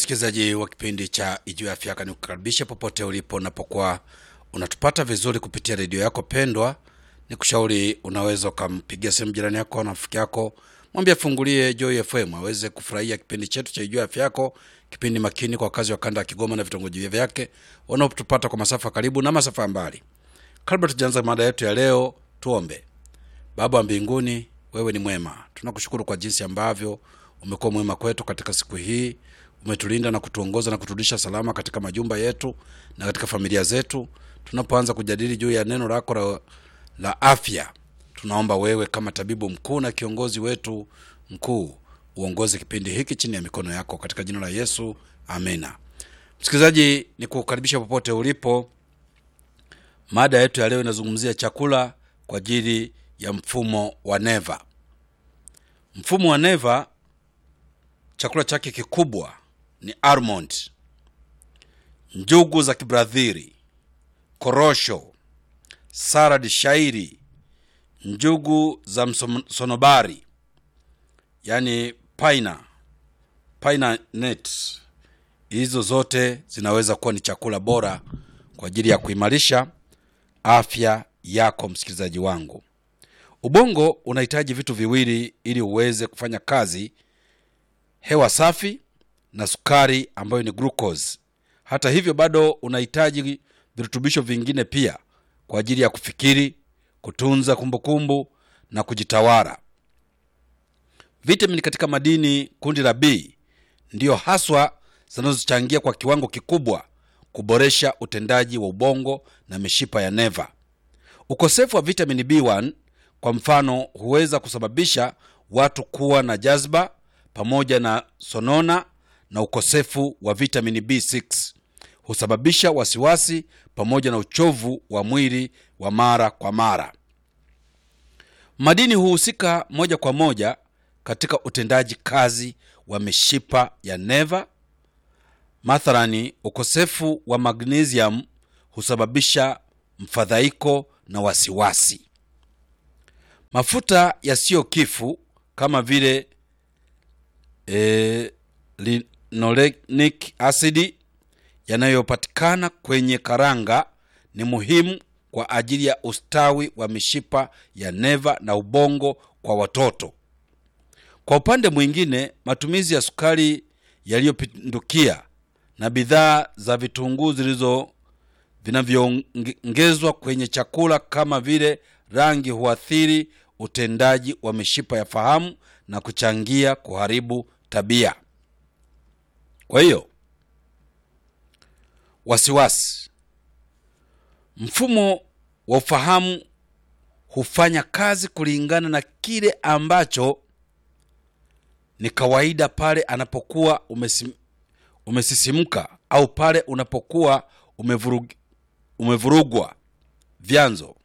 msikilizaji wa kipindi cha Ijuu ya Afya Yako, nikukaribisha popote ulipo unapokuwa unatupata vizuri kupitia redio yako pendwa. Ni kushauri unaweza ukampigia simu jirani yako na rafiki yako, mwambie afungulie Joy FM aweze kufurahia kipindi chetu cha Ijuu ya Afya Yako, kipindi makini kwa wakazi wa kanda ya Kigoma na vitongoji vyake wanaotupata kwa masafa karibu na masafa ya mbali. Kabla tujaanza mada yetu ya leo, tuombe. Baba wa mbinguni, wewe ni mwema. Tunakushukuru kwa jinsi ambavyo umekuwa mwema kwetu katika siku hii. Umetulinda na kutuongoza na kuturudisha salama katika majumba yetu na katika familia zetu. Tunapoanza kujadili juu ya neno lako la, la afya, tunaomba wewe kama tabibu mkuu na kiongozi wetu mkuu uongoze kipindi hiki chini ya mikono yako katika jina la Yesu, amena. Msikilizaji, ni kukaribisha popote ulipo. Mada yetu ya leo inazungumzia chakula kwa ajili ya mfumo wa neva. Mfumo wa neva, chakula chake kikubwa ni almond, njugu za Kibradhiri, korosho, salad shairi, njugu za msonobari, yani paina paina net. Hizo zote zinaweza kuwa ni chakula bora kwa ajili ya kuimarisha afya yako. Msikilizaji wangu, ubongo unahitaji vitu viwili ili uweze kufanya kazi: hewa safi na sukari ambayo ni glucose. Hata hivyo, bado unahitaji virutubisho vingine pia kwa ajili ya kufikiri, kutunza kumbukumbu kumbu, na kujitawala. Vitamini katika madini kundi la B ndiyo haswa zinazochangia kwa kiwango kikubwa kuboresha utendaji wa ubongo na mishipa ya neva. Ukosefu wa vitamini B1 kwa mfano huweza kusababisha watu kuwa na jazba pamoja na sonona, na ukosefu wa vitamini B6 husababisha wasiwasi pamoja na uchovu wa mwili wa mara kwa mara. Madini huhusika moja kwa moja katika utendaji kazi wa mishipa ya neva. Mathalani, ukosefu wa magnesium husababisha mfadhaiko na wasiwasi. Mafuta yasiyo kifu kama vile e, linolenic acid yanayopatikana kwenye karanga ni muhimu kwa ajili ya ustawi wa mishipa ya neva na ubongo kwa watoto. Kwa upande mwingine, matumizi ya sukari yaliyopindukia na bidhaa za vitunguu zilizo vinavyoongezwa kwenye chakula kama vile rangi huathiri utendaji wa mishipa ya fahamu na kuchangia kuharibu tabia. Kwa hiyo, wasiwasi, mfumo wa ufahamu hufanya kazi kulingana na kile ambacho ni kawaida pale anapokuwa umesim, umesisimka au pale unapokuwa umevurug, umevurugwa. Vyanzo: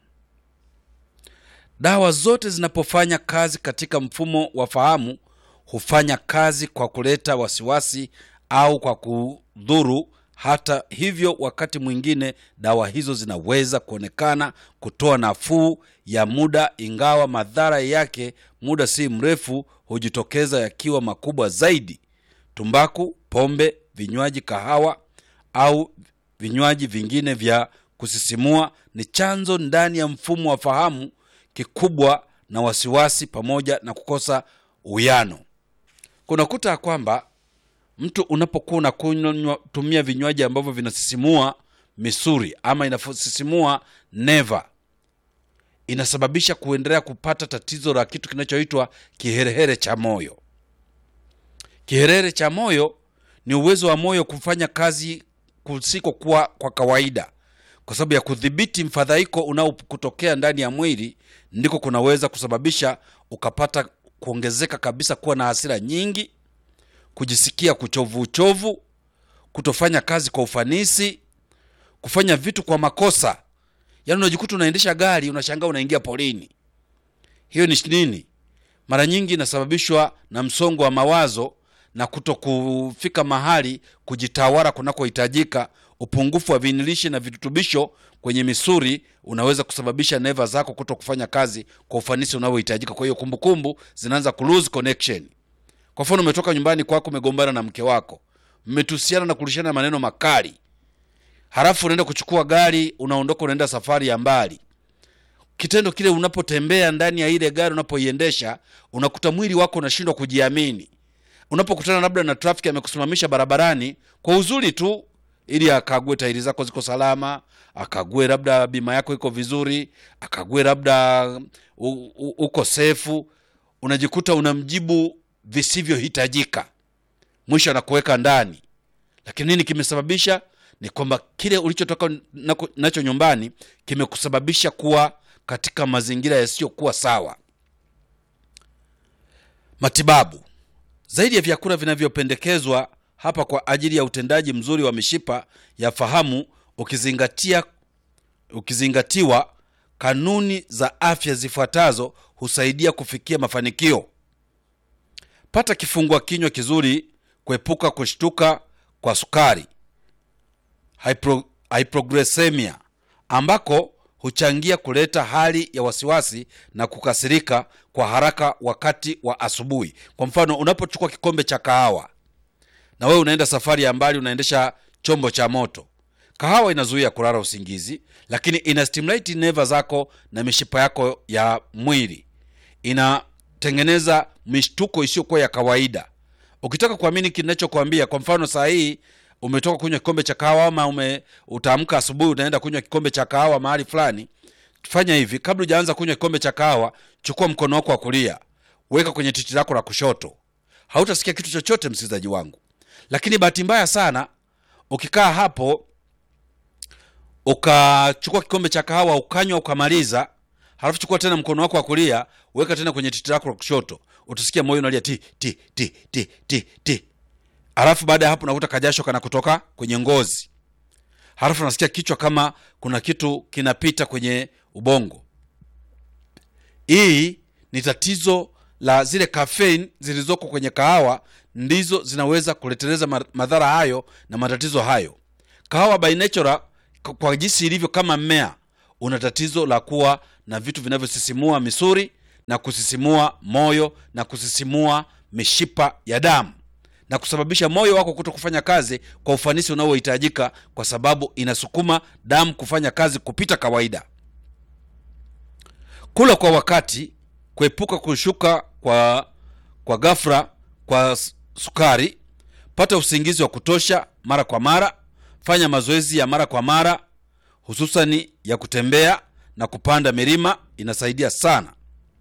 dawa zote zinapofanya kazi katika mfumo wa fahamu hufanya kazi kwa kuleta wasiwasi au kwa kudhuru. Hata hivyo, wakati mwingine dawa hizo zinaweza kuonekana kutoa nafuu ya muda, ingawa madhara yake muda si mrefu hujitokeza yakiwa makubwa zaidi. Tumbaku, pombe, vinywaji, kahawa au vinywaji vingine vya kusisimua ni chanzo ndani ya mfumo wa fahamu kikubwa na wasiwasi pamoja na kukosa uwiano. Kunakuta kwamba mtu unapokuwa unakunywa tumia vinywaji ambavyo vinasisimua misuri ama inasisimua neva, inasababisha kuendelea kupata tatizo la kitu kinachoitwa kiherehere cha moyo. Kiherehere cha moyo ni uwezo wa moyo kufanya kazi kusikokuwa kwa kawaida, kwa sababu ya kudhibiti mfadhaiko unaokutokea ndani ya mwili, ndiko kunaweza kusababisha ukapata kuongezeka kabisa, kuwa na hasira nyingi, kujisikia kuchovu uchovu, kutofanya kazi kwa ufanisi, kufanya vitu kwa makosa. Yaani unajikuta unaendesha gari unashangaa unaingia polini. Hiyo ni nini? Mara nyingi inasababishwa na msongo wa mawazo na kuto kufika mahali kujitawala kunakohitajika. Upungufu wa vinilishi na virutubisho kwenye misuri unaweza kusababisha neva zako kuto kufanya kazi kwa ufanisi unaohitajika. Kwa hiyo kumbukumbu zinaanza ku lose connection. Kwa mfano, umetoka nyumbani kwako, umegombana na mke wako, mmetusiana na kulishana maneno makali halafu unaenda kuchukua gari unaondoka unaenda safari ya mbali kitendo kile unapotembea ndani ya ile gari unapoiendesha unakuta mwili wako unashindwa kujiamini unapokutana labda na trafiki amekusimamisha barabarani kwa uzuri tu ili akague tairi zako ziko salama akague labda bima yako iko vizuri akague labda u- u- uko sefu unajikuta unamjibu visivyohitajika mwisho anakuweka ndani lakini nini kimesababisha ni kwamba kile ulichotoka nako- nacho nyumbani kimekusababisha kuwa katika mazingira yasiyokuwa sawa matibabu zaidi ya vyakula vinavyopendekezwa hapa kwa ajili ya utendaji mzuri wa mishipa ya fahamu ukizingatia ukizingatiwa kanuni za afya zifuatazo husaidia kufikia mafanikio pata kifungua kinywa kizuri kuepuka kushtuka kwa sukari hypro, hypoglycemia ambako huchangia kuleta hali ya wasiwasi na kukasirika kwa haraka wakati wa asubuhi kwa mfano unapochukua kikombe cha kahawa na wewe unaenda safari ya mbali unaendesha chombo cha moto kahawa inazuia kulala usingizi lakini ina stimulate neva zako na mishipa yako ya mwili inatengeneza mishtuko isiyokuwa ya kawaida ukitaka kuamini kinachokwambia kwa mfano saa hii umetoka kunywa kikombe cha kahawa ama ume utaamka asubuhi unaenda kunywa kikombe cha kahawa mahali fulani fanya hivi kabla hujaanza kunywa kikombe cha kahawa chukua mkono wako wa kulia weka kwenye titi lako la kushoto hautasikia kitu chochote msikilizaji wangu lakini bahati mbaya sana ukikaa hapo ukachukua kikombe cha kahawa ukanywa ukamaliza halafu chukua tena mkono wako wa kulia weka tena kwenye titi lako la kushoto utasikia moyo unalia ti ti ti ti ti ti halafu baada ya hapo unakuta kajasho kana kutoka kwenye ngozi halafu unasikia kichwa kama kuna kitu kinapita kwenye ubongo hii ni tatizo la zile caffeine zilizoko kwenye kahawa ndizo zinaweza kuleteleza ma- madhara hayo na matatizo hayo kahawa by nature k- kwa jinsi ilivyo kama mmea una tatizo la kuwa na vitu vinavyosisimua misuri na kusisimua moyo na kusisimua mishipa ya damu na kusababisha moyo wako kuto kufanya kazi kwa ufanisi unaohitajika kwa sababu inasukuma damu kufanya kazi kupita kawaida kula kwa wakati kuepuka kushuka kwa kwa ghafla kwa s- sukari pata usingizi wa kutosha mara kwa mara fanya mazoezi ya mara kwa mara hususani ya kutembea na kupanda milima inasaidia sana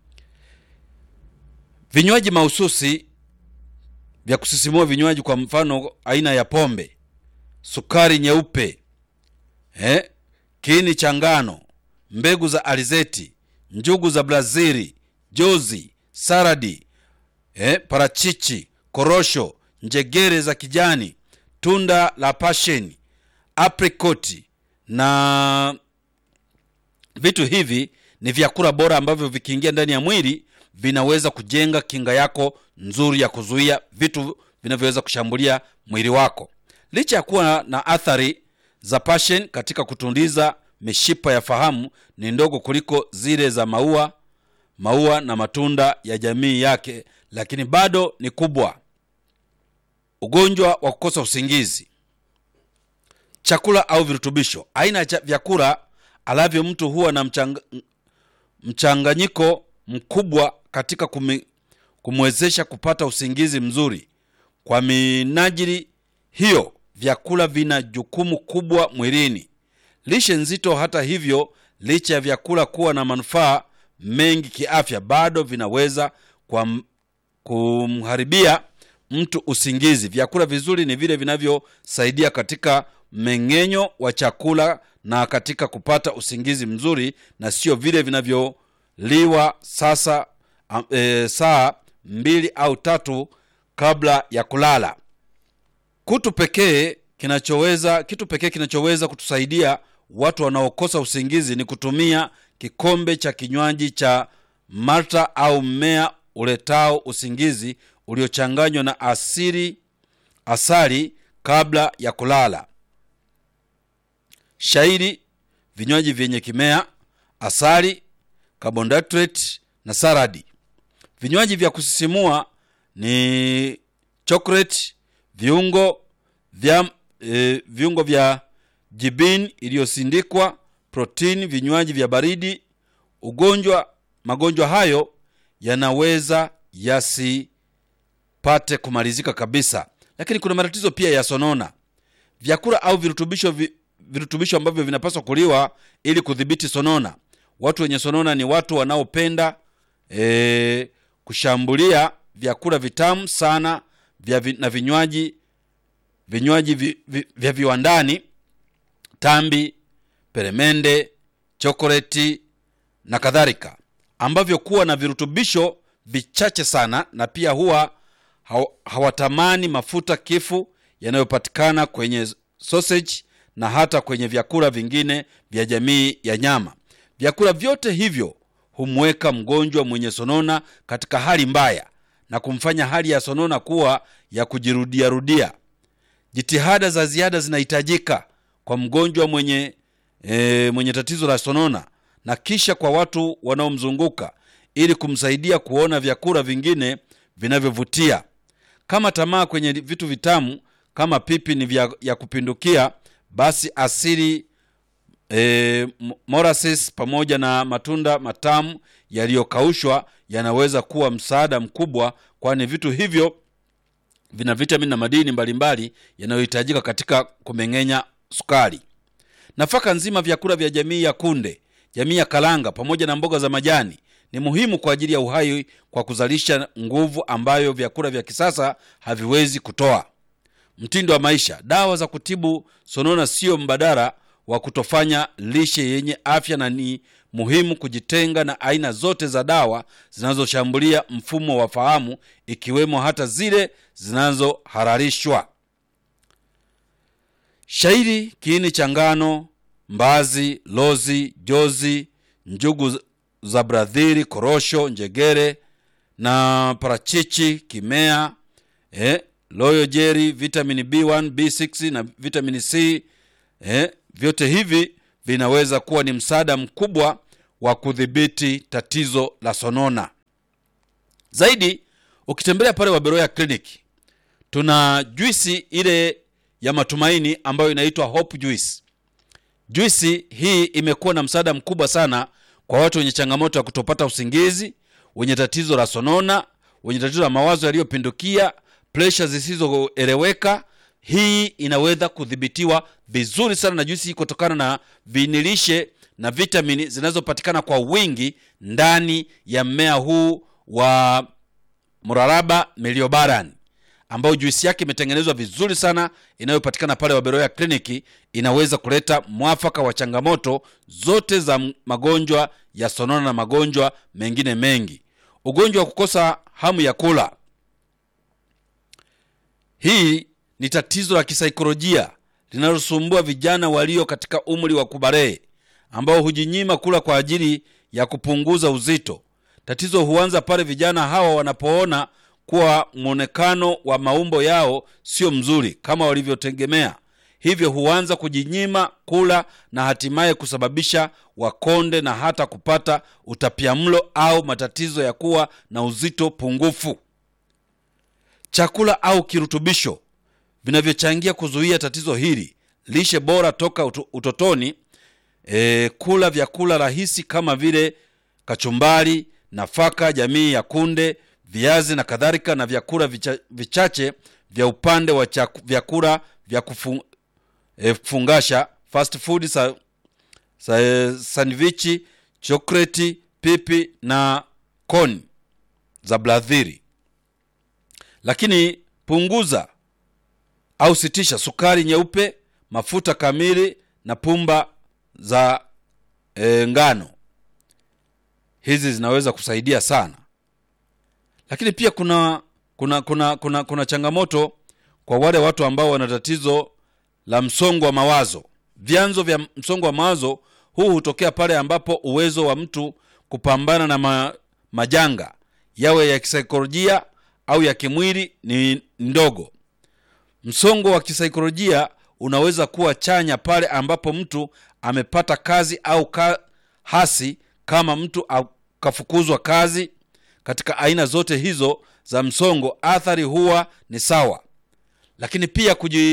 vinywaji mahususi vya kusisimua vinywaji kwa mfano aina ya pombe sukari nyeupe eh, kiini cha ngano mbegu za alizeti njugu za brazili jozi saradi eh, parachichi korosho njegere za kijani tunda la pasheni aprikoti na vitu hivi ni vyakula bora ambavyo vikiingia ndani ya mwili vinaweza kujenga kinga yako nzuri ya kuzuia vitu vinavyoweza kushambulia mwili wako licha ya kuwa na athari za passion katika kutundiza mishipa ya fahamu ni ndogo kuliko zile za maua maua na matunda ya jamii yake lakini bado ni kubwa ugonjwa wa kukosa usingizi chakula au virutubisho aina ya cha- vyakula alavyo mtu huwa na mchanga, mchanganyiko mkubwa katika kumi, kumwezesha kupata usingizi mzuri kwa minajili hiyo vyakula vina jukumu kubwa mwilini lishe nzito hata hivyo licha ya vyakula kuwa na manufaa mengi kiafya bado vinaweza kwa kumharibia mtu usingizi vyakula vizuri ni vile vinavyosaidia katika mmeng'enyo wa chakula na katika kupata usingizi mzuri na sio vile vinavyoliwa sasa am- e, saa mbili au tatu kabla ya kulala kutu pekee kinachoweza kitu pekee kinachoweza kutusaidia watu wanaokosa usingizi ni kutumia kikombe cha kinywaji cha malta au mmea uletao usingizi uliochanganywa na asili asali kabla ya kulala shairi vinywaji vyenye kimea asali carbohydrate na saradi vinywaji vya kusisimua ni chocolate viungo vya, e, viungo vya jibini iliyosindikwa, protini, vinywaji vya baridi. Ugonjwa, magonjwa hayo yanaweza yasipate kumalizika kabisa, lakini kuna matatizo pia ya sonona. Vyakula au virutubisho vi, virutubisho ambavyo vinapaswa kuliwa ili kudhibiti sonona. Watu wenye sonona ni watu wanaopenda e, kushambulia vyakula vitamu sana vya vi, na vinywaji vinywaji vi, vi, vya viwandani, tambi, peremende, chokoleti na kadhalika, ambavyo kuwa na virutubisho vichache sana, na pia huwa haw- hawatamani mafuta kifu yanayopatikana kwenye sausage na hata kwenye vyakula vingine vya jamii ya nyama. Vyakula vyote hivyo humweka mgonjwa mwenye sonona katika hali mbaya na kumfanya hali ya sonona kuwa ya kujirudiarudia. Jitihada za ziada zinahitajika kwa mgonjwa mwenye, e, mwenye tatizo la sonona na kisha kwa watu wanaomzunguka ili kumsaidia kuona vyakula vingine vinavyovutia. Kama tamaa kwenye vitu vitamu kama pipi ni vya, ya kupindukia, basi asili e, molasses pamoja na matunda matamu yaliyokaushwa yanaweza kuwa msaada mkubwa, kwani vitu hivyo vina vitamini na madini mbalimbali yanayohitajika katika kumeng'enya sukari. Nafaka nzima, vyakula vya jamii ya kunde, jamii ya karanga pamoja na mboga za majani ni muhimu kwa ajili ya uhai kwa kuzalisha nguvu ambayo vyakula vya kisasa haviwezi kutoa. Mtindo wa maisha, dawa za kutibu sonona sio mbadala wa kutofanya lishe yenye afya, na ni muhimu kujitenga na aina zote za dawa zinazoshambulia mfumo wa fahamu, ikiwemo hata zile zinazohalalishwa. Shairi, kiini cha ngano, mbazi, lozi, jozi, njugu za bradhiri, korosho, njegere na parachichi, kimea eh, loyo jeri, vitamini B1, B6 na vitamini C eh, vyote hivi vinaweza kuwa ni msaada mkubwa wa kudhibiti tatizo la sonona. Zaidi, ukitembelea pale Waberoya kliniki tuna juisi ile ya matumaini ambayo inaitwa Hope Juice. Juisi hii imekuwa na msaada mkubwa sana kwa watu wenye changamoto ya kutopata usingizi, wenye tatizo la sonona, wenye tatizo la mawazo yaliyopindukia, presha zisizoeleweka. Hii inaweza kudhibitiwa vizuri sana na juisi hii kutokana na vinilishe na vitamini zinazopatikana kwa wingi ndani ya mmea huu wa mraraba meliobaran ambayo juisi yake imetengenezwa vizuri sana inayopatikana pale Waberoya kliniki. Inaweza kuleta mwafaka wa changamoto zote za magonjwa ya sonona na magonjwa mengine mengi. Ugonjwa wa kukosa hamu ya kula, hii ni tatizo la kisaikolojia linalosumbua vijana walio katika umri wa kubalee ambao hujinyima kula kwa ajili ya kupunguza uzito. Tatizo huanza pale vijana hawa wanapoona kuwa mwonekano wa maumbo yao sio mzuri kama walivyotegemea, hivyo huanza kujinyima kula na hatimaye kusababisha wakonde na hata kupata utapiamlo au matatizo ya kuwa na uzito pungufu. Chakula au kirutubisho vinavyochangia kuzuia tatizo hili: lishe bora toka utotoni, e, kula vyakula rahisi kama vile kachumbari, nafaka jamii ya kunde viazi na kadhalika, na vyakula vicha, vichache vya upande wa chaku, vyakula vya kufu, e, kufungasha fast food sa, sa, e, sandwichi, chokoleti, pipi na koni za bladhiri. Lakini punguza au sitisha sukari nyeupe, mafuta kamili na pumba za e, ngano. Hizi zinaweza kusaidia sana lakini pia kuna kuna kuna kuna kuna changamoto kwa wale watu ambao wana tatizo la msongo wa mawazo. Vyanzo vya msongo wa mawazo huu hutokea pale ambapo uwezo wa mtu kupambana na ma, majanga yawe ya kisaikolojia au ya kimwili ni ndogo. Msongo wa kisaikolojia unaweza kuwa chanya pale ambapo mtu amepata kazi au ka, hasi kama mtu akafukuzwa kazi katika aina zote hizo za msongo, athari huwa ni sawa. Lakini pia kuji,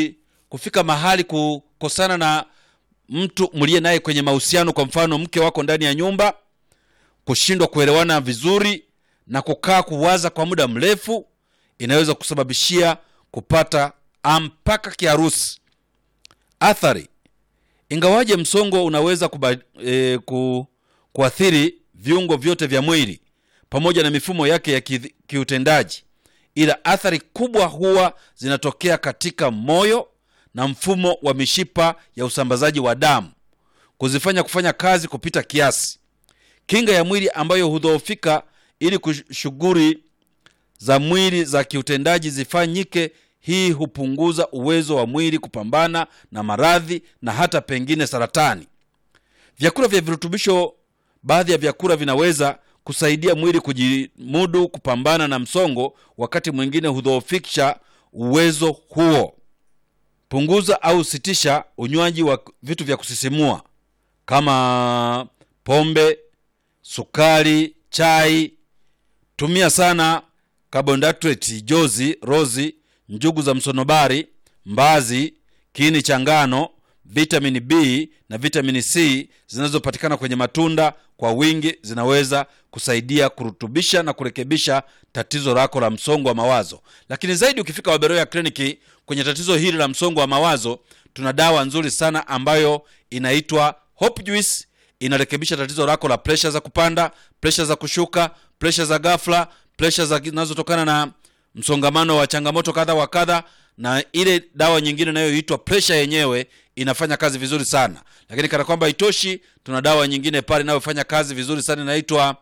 kufika mahali kukosana na mtu mliye naye kwenye mahusiano, kwa mfano mke wako ndani ya nyumba, kushindwa kuelewana vizuri na kukaa kuwaza kwa muda mrefu, inaweza kusababishia kupata mpaka kiharusi. Athari, ingawaje msongo unaweza kuba, e, ku, kuathiri viungo vyote vya mwili pamoja na mifumo yake ya ki, kiutendaji, ila athari kubwa huwa zinatokea katika moyo na mfumo wa mishipa ya usambazaji wa damu, kuzifanya kufanya kazi kupita kiasi. Kinga ya mwili ambayo hudhoofika ili shughuli za mwili za kiutendaji zifanyike. Hii hupunguza uwezo wa mwili kupambana na maradhi na hata pengine saratani. Vyakula vya virutubisho, baadhi ya vyakula vinaweza kusaidia mwili kujimudu kupambana na msongo, wakati mwingine hudhoofisha uwezo huo. Punguza au sitisha unywaji wa vitu vya kusisimua kama pombe, sukari, chai. Tumia sana carbohydrate, jozi, rozi, njugu za msonobari, mbazi, kiini cha ngano, vitamini B na vitamini C zinazopatikana kwenye matunda kwa wingi zinaweza kusaidia kurutubisha na kurekebisha tatizo lako la msongo wa mawazo. Lakini zaidi, ukifika Waberoya kliniki kwenye tatizo hili la msongo wa mawazo, tuna dawa nzuri sana ambayo inaitwa Hope Juice. Inarekebisha tatizo lako la presha za kupanda, presha za kushuka, presha za ghafla, presha zinazotokana na msongamano wa changamoto kadha wa kadha, na ile dawa nyingine inayoitwa presha yenyewe inafanya kazi vizuri sana. Lakini kana kwamba itoshi, tuna dawa nyingine pale inayofanya kazi vizuri sana inaitwa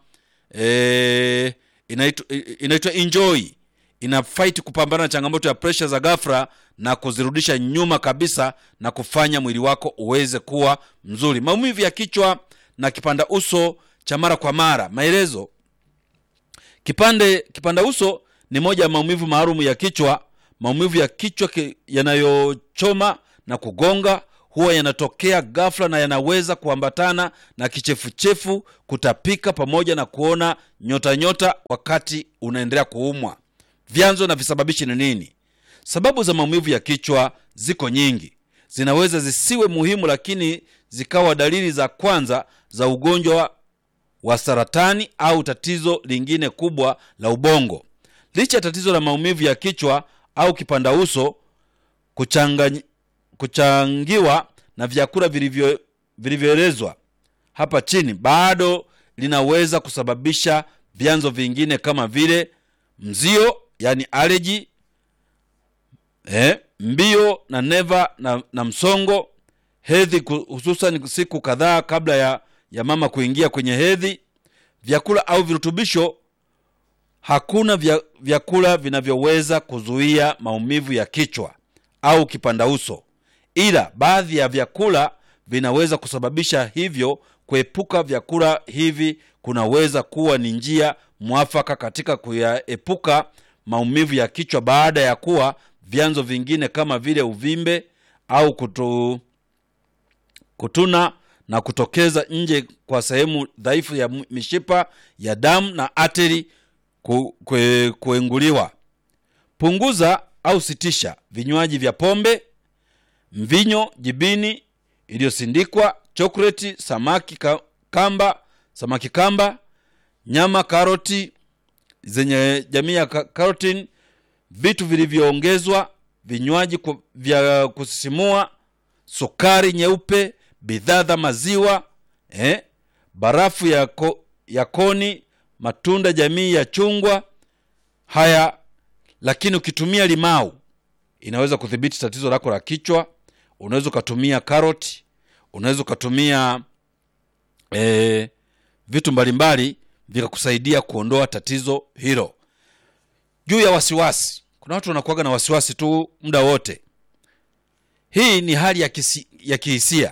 e, inaitwa inaitwa Enjoy. Ina fight kupambana na changamoto ya presha za ghafla na kuzirudisha nyuma kabisa na kufanya mwili wako uweze kuwa mzuri. Maumivu ya kichwa na kipanda uso cha mara kwa mara. Maelezo: kipande kipanda uso ni moja ya maumivu maalum ya kichwa. Maumivu ya kichwa yanayochoma na kugonga huwa yanatokea ghafla na yanaweza kuambatana na kichefuchefu, kutapika, pamoja na kuona nyota nyota wakati unaendelea kuumwa. Vyanzo na visababishi ni nini? Sababu za maumivu ya kichwa ziko nyingi, zinaweza zisiwe muhimu, lakini zikawa dalili za kwanza za ugonjwa wa saratani au tatizo lingine kubwa la ubongo. Licha ya tatizo la maumivu ya kichwa au kipanda uso kuchangany, kuchangiwa na vyakula vilivyo vilivyoelezwa hapa chini, bado linaweza kusababisha vyanzo vingine kama vile mzio, yani aleji, eh, mbio na neva na, na msongo, hedhi, hususan siku kadhaa kabla ya, ya mama kuingia kwenye hedhi. Vyakula au virutubisho Hakuna vya, vyakula vinavyoweza kuzuia maumivu ya kichwa au kipanda uso, ila baadhi ya vyakula vinaweza kusababisha hivyo. Kuepuka vyakula hivi kunaweza kuwa ni njia mwafaka katika kuyaepuka maumivu ya kichwa baada ya kuwa vyanzo vingine kama vile uvimbe au kutu, kutuna na kutokeza nje kwa sehemu dhaifu ya mishipa ya damu na ateri Kue, kuenguliwa. Punguza au sitisha vinywaji vya pombe, mvinyo, jibini iliyosindikwa, chokoleti, samaki kamba, samaki kamba, nyama, karoti zenye jamii ya karotini, vitu vilivyoongezwa, vinywaji vya kusisimua, sukari nyeupe, bidhaa za maziwa eh, barafu ya, ko, ya koni matunda jamii ya chungwa haya. Lakini ukitumia limau inaweza kudhibiti tatizo lako la kichwa. Unaweza ukatumia karoti, unaweza ukatumia e, vitu mbalimbali vikakusaidia kuondoa tatizo hilo. Juu ya wasiwasi, kuna watu wanakuwaga na wasiwasi tu muda wote. Hii ni hali ya, kisi, ya kihisia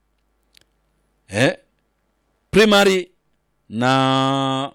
eh, primary na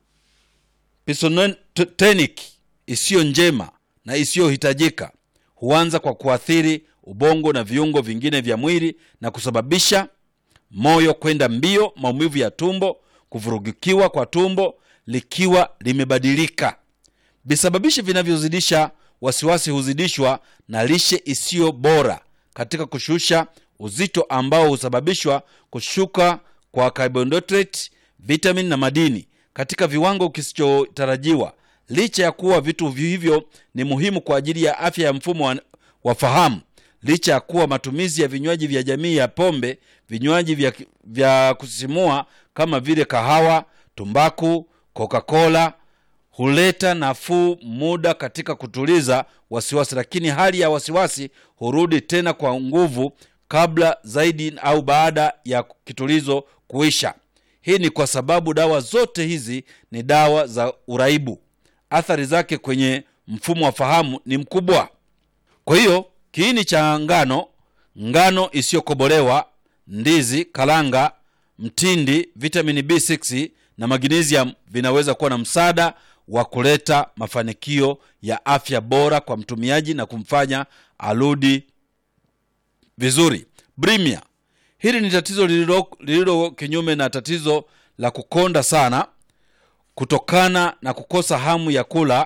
pisotonic isiyo njema na isiyohitajika huanza kwa kuathiri ubongo na viungo vingine vya mwili na kusababisha moyo kwenda mbio, maumivu ya tumbo, kuvurugikiwa kwa tumbo likiwa limebadilika. Visababishi vinavyozidisha wasiwasi huzidishwa na lishe isiyo bora katika kushusha uzito ambao husababishwa kushuka kwa carbohydrate, vitamin na madini katika viwango kisichotarajiwa. Licha ya kuwa vitu hivyo ni muhimu kwa ajili ya afya ya mfumo wa, wa fahamu, licha ya kuwa matumizi ya vinywaji vya jamii ya pombe, vinywaji vya, vya kusisimua kama vile kahawa, tumbaku, Coca-Cola huleta nafuu muda katika kutuliza wasiwasi, lakini hali ya wasiwasi hurudi tena kwa nguvu kabla zaidi au baada ya kitulizo kuisha. Hii ni kwa sababu dawa zote hizi ni dawa za uraibu. Athari zake kwenye mfumo wa fahamu ni mkubwa. Kwa hiyo kiini cha ngano, ngano isiyokobolewa, ndizi, karanga, mtindi, vitamini B6 na magnesium vinaweza kuwa na msaada wa kuleta mafanikio ya afya bora kwa mtumiaji na kumfanya arudi vizuri. Bulimia, hili ni tatizo lililo, lililo kinyume na tatizo la kukonda sana kutokana na kukosa hamu ya kula.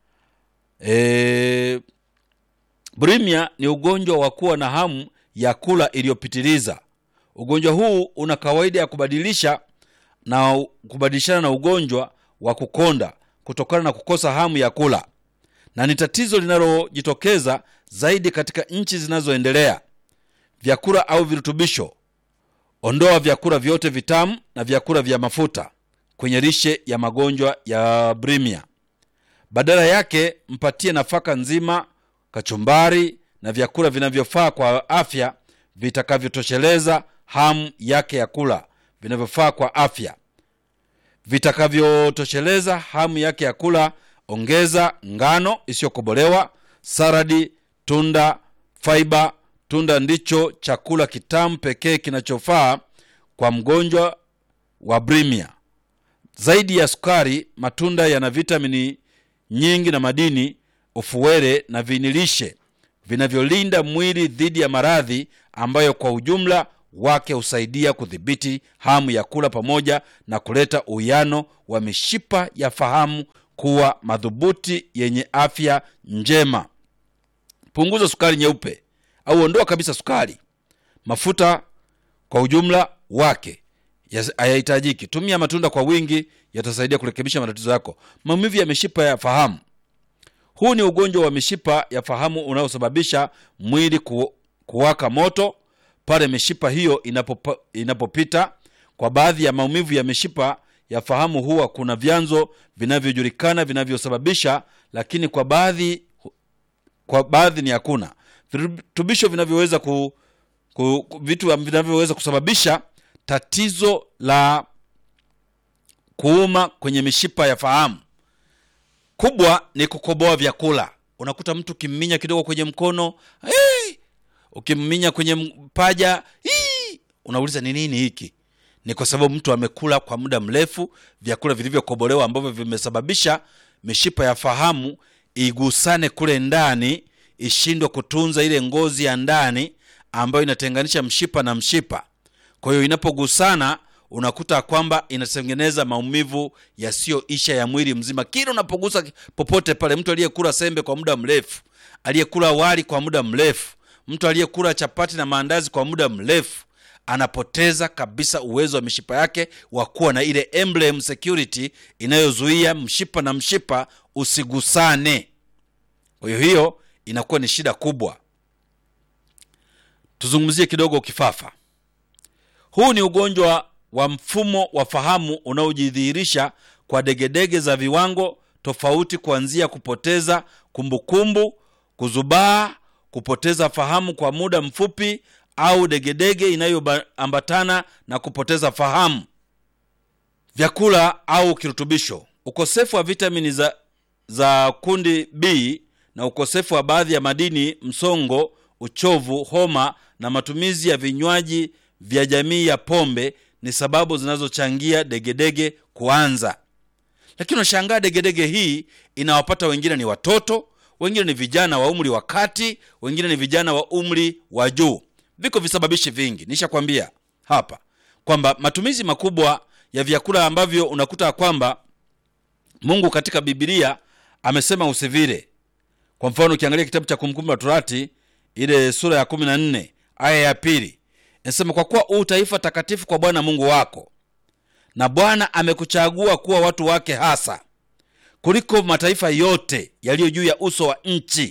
E, bulimia ni ugonjwa wa kuwa na hamu ya kula iliyopitiliza. Ugonjwa huu una kawaida ya kubadilisha na kubadilishana na ugonjwa wa kukonda kutokana na kukosa hamu ya kula, na ni tatizo linalojitokeza zaidi katika nchi zinazoendelea. Vyakula au virutubisho: ondoa vyakula vyote vitamu na vyakula vya mafuta kwenye lishe ya magonjwa ya bulimia. Badala yake mpatie nafaka nzima, kachumbari na vyakula vinavyofaa kwa afya vitakavyotosheleza hamu yake ya kula, vinavyofaa kwa afya vitakavyotosheleza hamu yake ya kula. Ongeza ngano isiyokobolewa, saradi, tunda, faiba. Tunda ndicho chakula kitamu pekee kinachofaa kwa mgonjwa wa bulimia. Zaidi ya sukari, matunda yana vitamini nyingi na madini, ufuwele na vinilishe vinavyolinda mwili dhidi ya maradhi ambayo kwa ujumla wake husaidia kudhibiti hamu ya kula pamoja na kuleta uwiano wa mishipa ya fahamu kuwa madhubuti yenye afya njema. Punguza sukari nyeupe au ondoa kabisa sukari. Mafuta kwa ujumla wake hayahitajiki. Tumia matunda kwa wingi, yatasaidia kurekebisha matatizo yako. Maumivu ya mishipa ya fahamu. Huu ni ugonjwa wa mishipa ya fahamu unaosababisha mwili ku, kuwaka moto pale mishipa hiyo inapopa, inapopita. Kwa baadhi ya maumivu ya mishipa ya fahamu huwa kuna vyanzo vinavyojulikana vinavyosababisha, lakini kwa baadhi kwa baadhi ni hakuna virutubisho vinavyoweza ku, ku, vitu vinavyoweza kusababisha tatizo la kuuma kwenye mishipa ya fahamu. Kubwa ni kukoboa vyakula. Unakuta mtu ukimminya kidogo kwenye mkono hey! ukimminya kwenye paja hii, unauliza ni nini hiki? Ni kwa sababu mtu amekula kwa muda mrefu vyakula vilivyokobolewa ambavyo vimesababisha mishipa ya fahamu igusane kule ndani, ishindwe kutunza ile ngozi ya ndani ambayo inatenganisha mshipa na mshipa. Kwa hiyo inapogusana, unakuta kwamba inatengeneza maumivu yasiyoisha ya mwili mzima. Kila unapogusa popote pale, mtu aliyekula sembe kwa muda mrefu, aliyekula wali kwa muda mrefu mtu aliyekula chapati na maandazi kwa muda mrefu anapoteza kabisa uwezo wa mishipa yake wa kuwa na ile emblem security inayozuia mshipa na mshipa usigusane. Kwa hiyo hiyo inakuwa ni shida kubwa. Tuzungumzie kidogo kifafa. Huu ni ugonjwa wa mfumo wa fahamu unaojidhihirisha kwa degedege za viwango tofauti, kuanzia kupoteza kumbukumbu, kuzubaa kupoteza fahamu kwa muda mfupi au degedege inayoambatana na kupoteza fahamu. Vyakula au kirutubisho: ukosefu wa vitamini za, za kundi B na ukosefu wa baadhi ya madini, msongo, uchovu, homa na matumizi ya vinywaji vya jamii ya pombe ni sababu zinazochangia degedege kuanza. Lakini unashangaa degedege hii inawapata wengine ni watoto wengine ni vijana wa umri wa kati, wengine ni vijana wa umri wa juu. Viko visababishi vingi, nishakwambia hapa kwamba matumizi makubwa ya vyakula ambavyo unakuta kwamba Mungu katika Biblia amesema usivile. Kwa mfano, ukiangalia kitabu cha Kumbukumbu la Torati ile sura ya kumi na nne aya ya pili inasema kwa kuwa huu taifa takatifu kwa bwana mungu wako na bwana amekuchagua kuwa watu wake hasa kuliko mataifa yote yaliyo juu ya uso wa nchi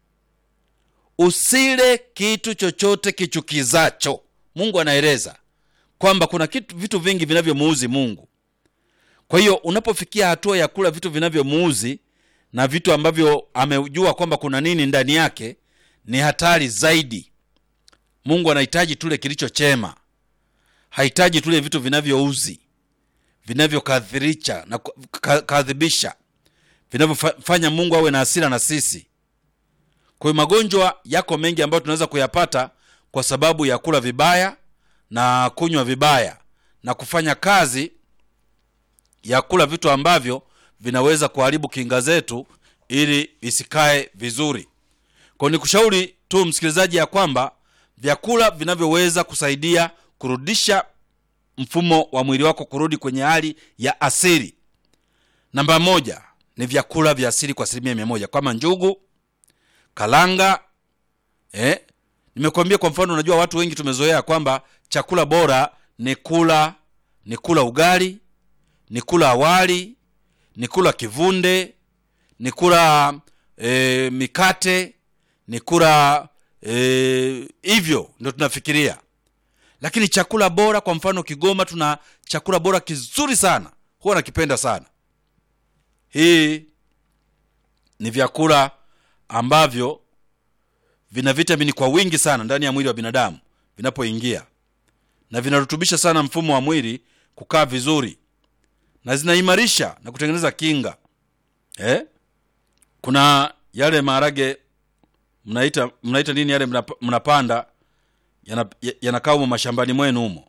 usile kitu chochote kichukizacho mungu anaeleza kwamba kuna kitu, vitu vingi vinavyomuuzi mungu kwa hiyo unapofikia hatua ya kula vitu vinavyomuuzi na vitu ambavyo amejua kwamba kuna nini ndani yake ni hatari zaidi mungu anahitaji tule kilicho chema hahitaji tule vitu vinavyouzi vinavyokadhirisha na kadhibisha vinavyofanya mungu awe na hasira na sisi kwa hiyo magonjwa yako mengi ambayo tunaweza kuyapata kwa sababu ya kula vibaya na kunywa vibaya na kufanya kazi ya kula vitu ambavyo vinaweza kuharibu kinga zetu ili isikae vizuri kwao ni kushauri tu msikilizaji ya kwamba vyakula vinavyoweza kusaidia kurudisha mfumo wa mwili wako kurudi kwenye hali ya asili namba moja ni vyakula vya asili kwa asilimia mia moja kama njugu kalanga eh? nimekuambia kwa mfano unajua watu wengi tumezoea kwamba chakula bora ni kula ni kula ugali ni kula awali ni kula kivunde ni kula e, mikate ni kula e, hivyo ndo tunafikiria lakini chakula bora kwa mfano kigoma tuna chakula bora kizuri sana huwa nakipenda sana hii ni vyakula ambavyo vina vitamini kwa wingi sana ndani ya mwili wa binadamu vinapoingia na vinarutubisha sana mfumo wa mwili kukaa vizuri na zinaimarisha na kutengeneza kinga eh? kuna yale maharage mnaita mnaita nini yale mnap, mnapanda yanakaa humo mashambani mwenu humo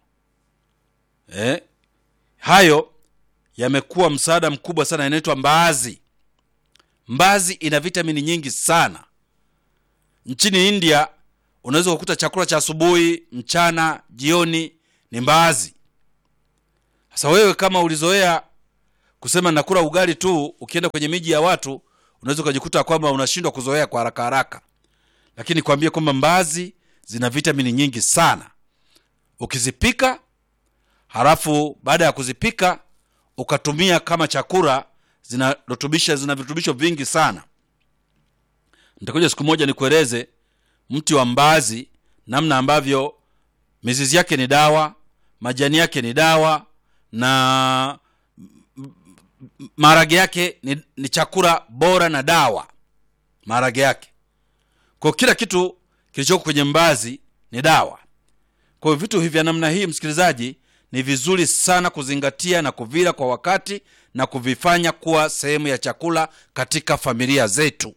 eh? hayo yamekuwa msaada mkubwa sana yanaitwa mbaazi mbazi ina vitamini nyingi sana nchini india unaweza kukuta chakula cha asubuhi mchana jioni ni mbaazi sasa wewe kama ulizoea kusema nakula ugali tu ukienda kwenye miji ya watu unaweza ukajikuta kwamba unashindwa kuzoea kwa haraka haraka lakini kwambie kwamba mbazi zina vitamini nyingi sana ukizipika halafu baada ya kuzipika ukatumia kama chakula zinarutubisha zina virutubisho vingi sana nitakuja siku moja nikueleze mti wa mbazi namna ambavyo mizizi yake ni dawa majani yake ni dawa na maharage yake ni, ni chakula bora na dawa maharage yake kwa kila kitu kilichoko kwenye mbazi ni dawa kwa hiyo vitu hivi vya namna hii msikilizaji ni vizuri sana kuzingatia na kuvila kwa wakati na kuvifanya kuwa sehemu ya chakula katika familia zetu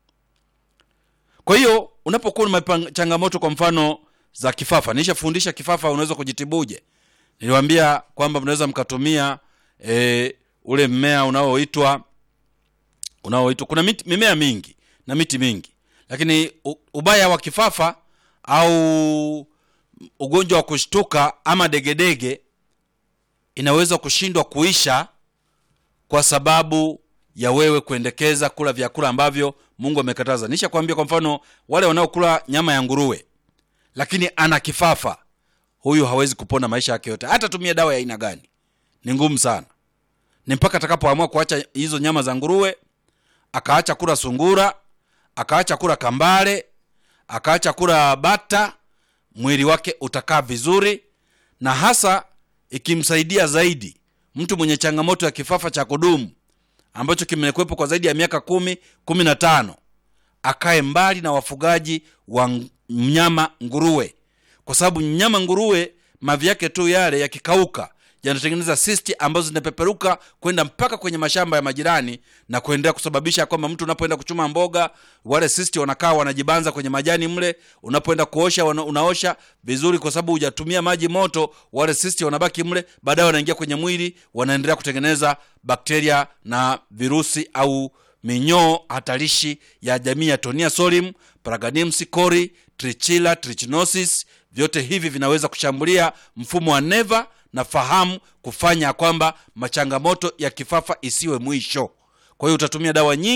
kwa hiyo unapokuwa na changamoto kwa mfano za kifafa nishafundisha kifafa unaweza kujitibuje niliwambia kwamba mnaweza mkatumia e, ule mmea unaoitwa unaoitwa kuna miti, mimea mingi na miti mingi lakini ubaya wa kifafa au ugonjwa wa kushtuka ama degedege inaweza kushindwa kuisha kwa sababu ya wewe kuendekeza kula vyakula ambavyo mungu amekataza nisha kuambia kwa mfano wale wanaokula nyama ya nguruwe lakini ana kifafa huyu hawezi kupona maisha yake yote hata tumia dawa ya aina gani ni ngumu sana ni mpaka atakapoamua kuacha hizo nyama za nguruwe akaacha kula sungura akaacha kula kambale akaacha kula bata mwili wake utakaa vizuri na hasa ikimsaidia zaidi mtu mwenye changamoto ya kifafa cha kudumu ambacho kimekuwepo kwa zaidi ya miaka kumi kumi na tano akae mbali na wafugaji wa mnyama nguruwe kwa sababu mnyama nguruwe mavi yake tu yale yakikauka yanatengeneza sisti ambazo zinapeperuka kwenda mpaka kwenye mashamba ya majirani na kuendelea kusababisha kwamba mtu unapoenda kuchuma mboga wale sisti wanakaa wanajibanza kwenye majani mle unapoenda kuosha wana, unaosha vizuri kwa sababu hujatumia maji moto wale sisti wanabaki mle baadaye wanaingia kwenye mwili wanaendelea kutengeneza bakteria na virusi au minyoo hatarishi ya jamii ya tonia solium paraganimsi cori trichila trichinosis vyote hivi vinaweza kushambulia mfumo wa neva na fahamu kufanya kwamba machangamoto ya kifafa isiwe mwisho kwa hiyo utatumia dawa nyingi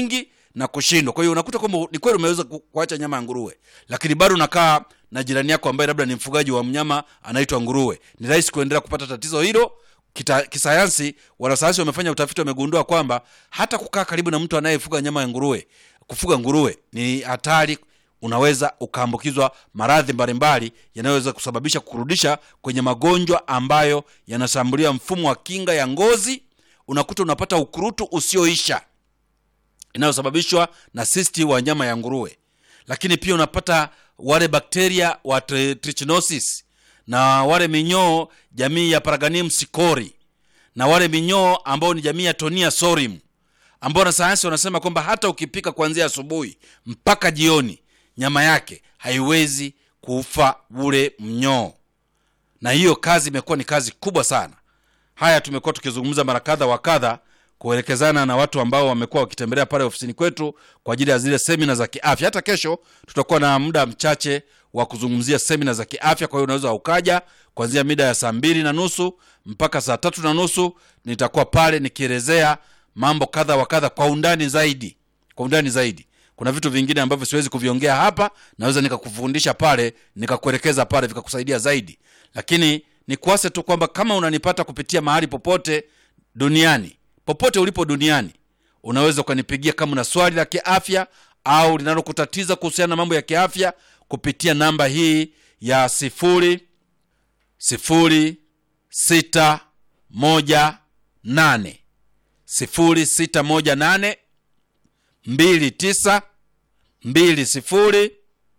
na kushindwa kwa hiyo unakuta kwamba ni kweli umeweza ku- kuacha nyama ya nguruwe lakini bado unakaa na jirani yako ambaye labda ni mfugaji wa mnyama anaitwa nguruwe ni rahisi kuendelea kupata tatizo hilo Kita, kisayansi wanasayansi wamefanya utafiti wamegundua kwamba hata kukaa karibu na mtu anayefuga nyama ya nguruwe kufuga nguruwe ni hatari unaweza ukaambukizwa maradhi mbalimbali yanayoweza kusababisha kurudisha kwenye magonjwa ambayo yanashambulia mfumo wa kinga ya ngozi unakuta unapata ukurutu usioisha inayosababishwa na sisti wa nyama ya nguruwe lakini pia unapata wale bakteria wa tri- trichinosis na wale minyoo jamii ya paraganium sicori na wale minyoo ambao ni jamii ya tonia sorim ambao wanasayansi wanasema kwamba hata ukipika kuanzia asubuhi mpaka jioni nyama yake haiwezi kufa ule mnyoo na hiyo kazi imekuwa ni kazi kubwa sana haya tumekuwa tukizungumza mara kadha wa kadha kuelekezana na watu ambao wamekuwa wakitembelea pale ofisini kwetu kwa ajili ya zile semina za kiafya hata kesho tutakuwa na muda mchache wa kuzungumzia semina za kiafya kwa hiyo unaweza ukaja kuanzia mida ya saa mbili na nusu mpaka saa tatu na nusu nitakuwa pale nikielezea mambo kadha wa kadha kwa undani zaidi kwa undani zaidi kuna vitu vingine ambavyo siwezi kuviongea hapa naweza nikakufundisha pale nikakuelekeza pale vikakusaidia zaidi lakini nikuase tu kwamba kama unanipata kupitia mahali popote duniani popote ulipo duniani unaweza ukanipigia kama una swali la kiafya au linalokutatiza kuhusiana na mambo ya kiafya kupitia namba hii ya sifuri sifuri sita moja nane sifuri sita moja nane mbili tisa mbili sifuri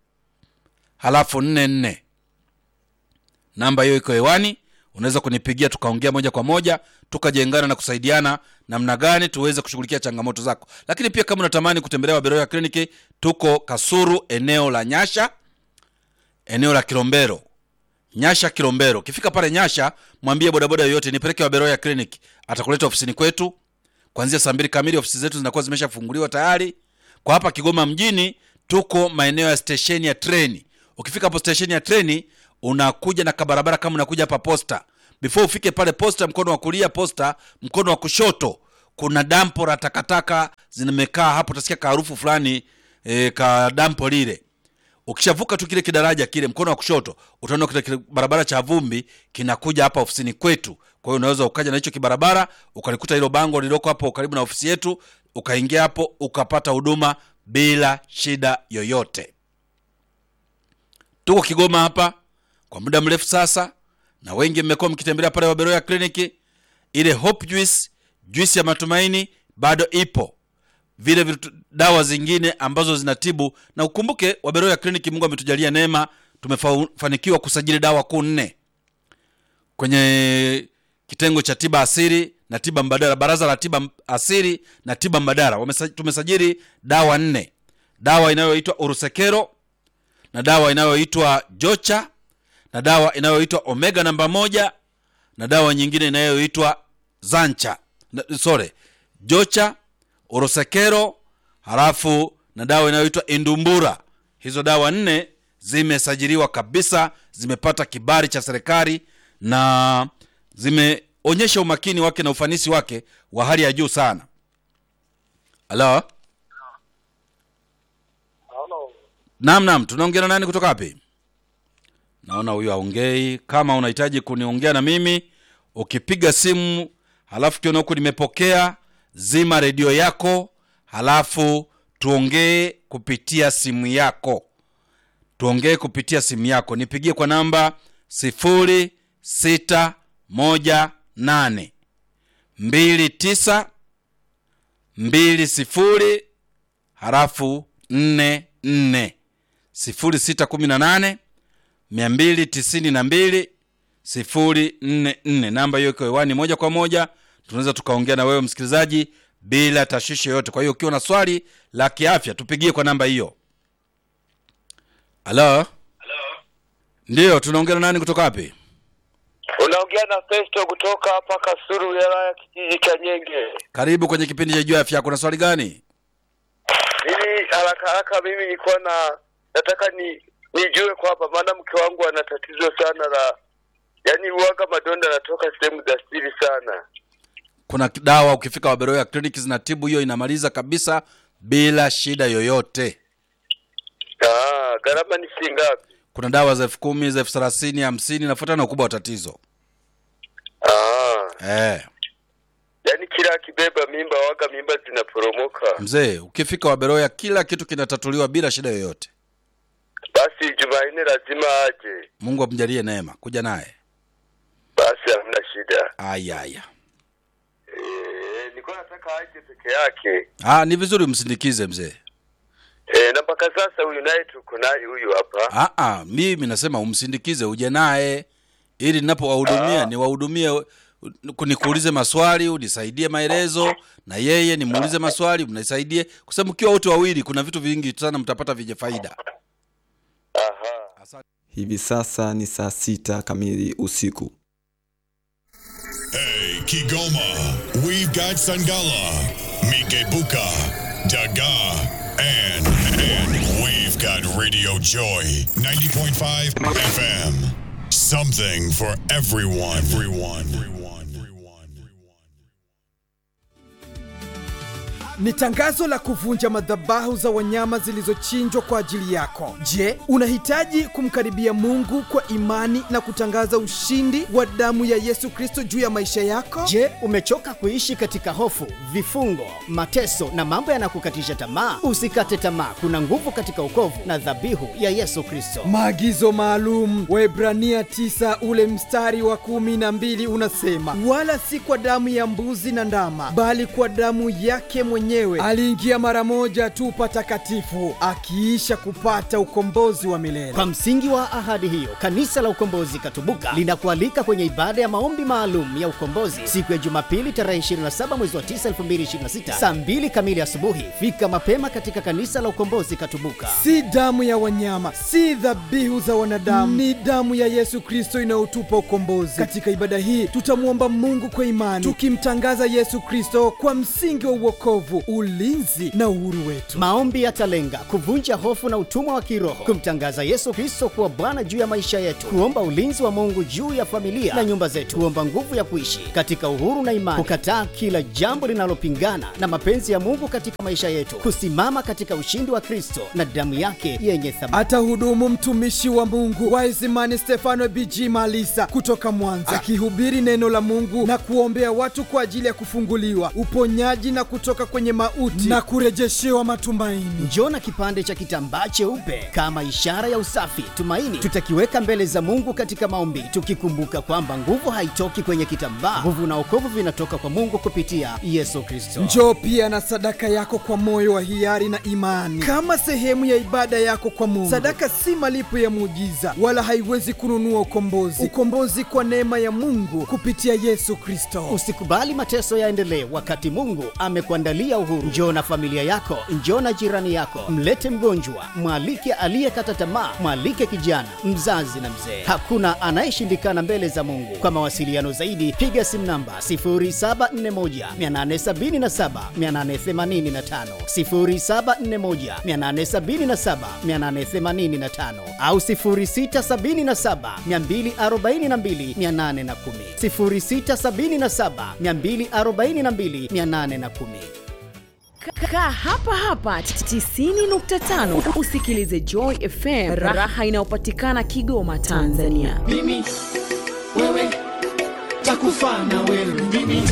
halafu nne nne namba hiyo iko hewani unaweza kunipigia tukaongea moja kwa moja tukajengana na kusaidiana namna gani tuweze kushughulikia changamoto zako lakini pia kama unatamani kutembelea waberoya kliniki tuko kasuru eneo la nyasha eneo la kilombero nyasha kilombero ukifika pale nyasha mwambie bodaboda yoyote nipeleke waberoya clinic atakuleta ofisini kwetu kuanzia saa mbili kamili ofisi zetu zinakuwa zimeshafunguliwa tayari kwa hapa kigoma mjini tuko maeneo ya stesheni ya treni ukifika hapo stesheni ya treni unakuja na kabarabara kama unakuja hapa posta before ufike pale posta mkono wa kulia posta mkono wa kushoto kuna dampo la takataka zimekaa hapo utasikia kaharufu fulani e, ka dampo lile ukishavuka tu kile kidaraja kile mkono wa kushoto utaona kile kile barabara cha vumbi kinakuja hapa ofisini kwetu kwa hiyo unaweza ukaja na hicho kibarabara ukalikuta hilo bango lililoko hapo karibu na ofisi yetu ukaingia hapo ukapata huduma bila shida yoyote tuko kigoma hapa kwa muda mrefu sasa na wengi mmekuwa mkitembelea pale waberoya kliniki ile hope juice juice ya matumaini bado ipo vile vitu, dawa zingine ambazo zinatibu na ukumbuke waberoya kliniki mungu ametujalia neema tumefanikiwa kusajili dawa kuu nne kwenye kitengo cha tiba asiri na tiba mbadala baraza la tiba asiri na tiba mbadala Wamesa, tumesajili dawa nne dawa inayoitwa urusekero na dawa inayoitwa jocha na dawa inayoitwa omega namba moja na dawa nyingine inayoitwa zancha na- sorry jocha orosekero halafu na dawa inayoitwa indumbura hizo dawa nne zimesajiliwa kabisa zimepata kibali cha serikali na zimeonyesha umakini wake na ufanisi wake wa hali ya juu sana halo Halo. naam naam tunaongea na nani kutoka wapi naona huyu aongei kama unahitaji kuniongea na mimi ukipiga simu halafu kiona huku nimepokea zima redio yako halafu tuongee kupitia simu yako tuongee kupitia simu yako nipigie kwa namba sifuri sita moja nane mbili tisa mbili sifuri halafu nne nne sifuri sita kumi na nane mia mbili tisini na mbili sifuri nne nne namba hiyo iko hewani moja kwa moja tunaweza tukaongea na wewe msikilizaji bila tashwishi yoyote kwa hiyo ukiwa na swali la kiafya tupigie kwa namba hiyo halo ndiyo tunaongea na nani kutoka wapi Unaongea na Festo kutoka hapa Kasuru, wilaya ya kijiji cha Nyenge. karibu kwenye kipindi cha juu ya afya yako na swali gani Mimi haraka haraka, mimi nilikuwa na nataka ni nijue kwamba, maana mke wangu ana tatizo sana la yaani, uwaga madonda yanatoka sehemu za siri sana. kuna dawa ukifika waberoya kliniki zinatibu hiyo inamaliza kabisa bila shida yoyote. Ah, gharama ni shilingi ngapi? Kuna dawa za elfu kumi za elfu thelathini hamsini nafuatana na ukubwa wa tatizo Ah, eh. yaani kila akibeba mimba waga mimba zinaporomoka. Mzee, ukifika Waberoya kila kitu kinatatuliwa bila shida yoyote. Basi Jumanne lazima aje. Mungu amjalie neema, kuja naye. Basi hamna shida. Aya, aya. Eh, nilikuwa nataka aje peke yake. Ah, ni vizuri umsindikize mzee. Eh, na mpaka sasa huyu naye tuko naye huyu hapa. Ah, ah, mimi nasema umsindikize uje naye ili ninapowahudumia Ah. niwahudumie, nikuulize maswali unisaidie maelezo, na yeye nimuulize maswali mnisaidie, kwa sababu mkiwa wote wawili kuna vitu vingi sana mtapata vyenye faida. Aha. Hivi sasa ni saa sita kamili usiku. Hey, Kigoma, we've got Sangala, Mikebuka, Daga, and, and we've got Radio Joy 90.5 FM. Something for everyone. Everyone. Everyone. Everyone. ni tangazo la kuvunja madhabahu za wanyama zilizochinjwa kwa ajili yako. Je, unahitaji kumkaribia Mungu kwa imani na kutangaza ushindi wa damu ya Yesu Kristo juu ya maisha yako? Je, umechoka kuishi katika hofu, vifungo, mateso na mambo yanakukatisha tamaa? Usikate tamaa, kuna nguvu katika ukovu na dhabihu ya Yesu Kristo. Maagizo maalum Waebrania 9 ule mstari wa kumi na mbili unasema, wala si kwa damu ya mbuzi na ndama, bali kwa damu yake mwenyewe aliingia mara moja tu patakatifu, akiisha kupata ukombozi wa milele. Kwa msingi wa ahadi hiyo, kanisa la Ukombozi Katubuka linakualika kwenye ibada ya maombi maalum ya ukombozi siku ya Jumapili tarehe 27 mwezi wa 9 2026 saa 2 kamili asubuhi. Fika mapema katika kanisa la Ukombozi Katubuka. si damu ya wanyama, si dhabihu za wanadamu, ni damu ya Yesu Kristo inayotupa ukombozi. Katika ibada hii tutamwomba Mungu kwa imani, tukimtangaza Yesu Kristo kwa msingi wa uokovu, ulinzi na uhuru wetu. Maombi yatalenga kuvunja hofu na utumwa wa kiroho, kumtangaza Yesu Kristo kuwa Bwana juu ya maisha yetu, kuomba ulinzi wa Mungu juu ya familia na nyumba zetu, kuomba nguvu ya kuishi katika uhuru na imani, kukataa kila jambo linalopingana na mapenzi ya Mungu katika maisha yetu, kusimama katika ushindi wa Kristo na damu yake yenye thamani. Atahudumu mtumishi wa Mungu Waisimani Stefano BG Malisa kutoka Mwanza, akihubiri neno la Mungu na kuombea watu kwa ajili ya kufunguliwa, uponyaji na kutoka kwenye mauti na kurejeshewa matumaini. Njoo na kipande cha kitambaa cheupe kama ishara ya usafi, tumaini. Tutakiweka mbele za Mungu katika maombi, tukikumbuka kwamba nguvu haitoki kwenye kitambaa. Nguvu na wokovu vinatoka kwa Mungu kupitia Yesu Kristo. Njoo pia na sadaka yako kwa moyo wa hiari na imani, kama sehemu ya ibada yako kwa Mungu. Sadaka si malipo ya muujiza, wala haiwezi kununua ukombozi. Ukombozi kwa neema ya Mungu kupitia Yesu Kristo. Usikubali mateso yaendelee wakati Mungu amekuandalia uhuru. Njoo na familia yako, njoo na jirani yako, mlete mgonjwa, mwalike aliyekata tamaa, mwalike kijana, mzazi na mzee. Hakuna anayeshindikana mbele za Mungu. Kwa mawasiliano zaidi, piga simu namba 0741 877 885, 0741 877 885 au 0677 242 810, 0677 242 810. Kaa hapa hapa 90.5 usikilize Joy FM, raha inayopatikana Kigoma, Tanzania. mimi wewe takufa na wewe mimi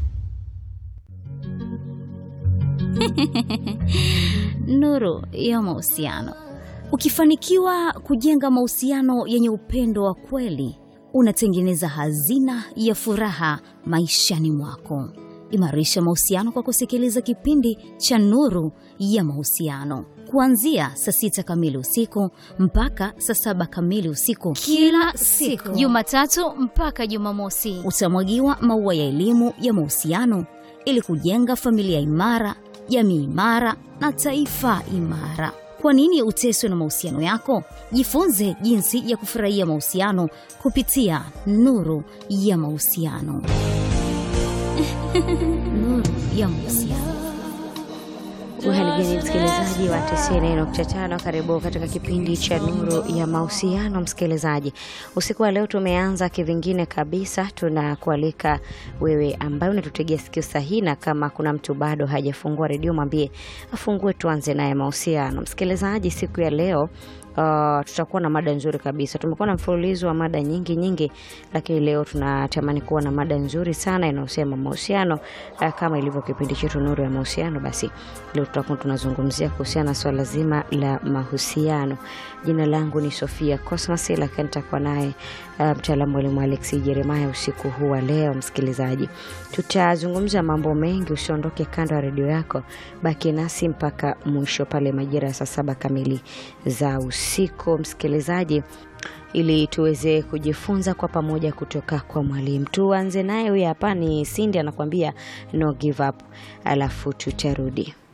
nuru ya mahusiano. Ukifanikiwa kujenga mahusiano yenye upendo wa kweli, unatengeneza hazina ya furaha maishani mwako. Imarisha mahusiano kwa kusikiliza kipindi cha Nuru ya Mahusiano kuanzia saa sita kamili usiku mpaka saa saba kamili usiku kila siku, Jumatatu mpaka Jumamosi. Utamwagiwa maua ya elimu ya mahusiano ili kujenga familia imara, jamii imara na taifa imara. Kwa nini uteswe na mahusiano yako? Jifunze jinsi ya kufurahia mahusiano kupitia Nuru ya Mahusiano. Nuru ya Mahusiano. Uhaligani msikilizaji wa 90.5, karibu katika kipindi cha Nuru ya Mahusiano. Msikilizaji, usiku wa leo tumeanza kivingine kabisa. Tunakualika wewe ambaye unatutegea sikio sahihi, na kama kuna mtu bado hajafungua redio, mwambie afungue, tuanze naye mahusiano. Msikilizaji, siku ya leo Uh, tutakuwa na mada nzuri kabisa. Tumekuwa na mfululizo wa mada nyingi nyingi, lakini leo tunatamani kuwa na mada nzuri sana inayosema mahusiano. Uh, kama ilivyo kipindi chetu Nuru ya Mahusiano, basi leo tutakuwa tunazungumzia kuhusiana na swala zima la mahusiano. Jina langu ni Sofia Cosmas, lakini nitakuwa naye uh, mtaalamu mwalimu Alex Jeremiah usiku huu wa leo. Msikilizaji, tutazungumza mambo mengi, usiondoke kando ya redio yako, baki nasi mpaka mwisho pale majira ya saa saba kamili za usiku msikilizaji, ili tuweze kujifunza kwa pamoja kutoka kwa mwalimu. Tuanze naye, huyu hapa ni Cindy anakuambia no give up, alafu tutarudi.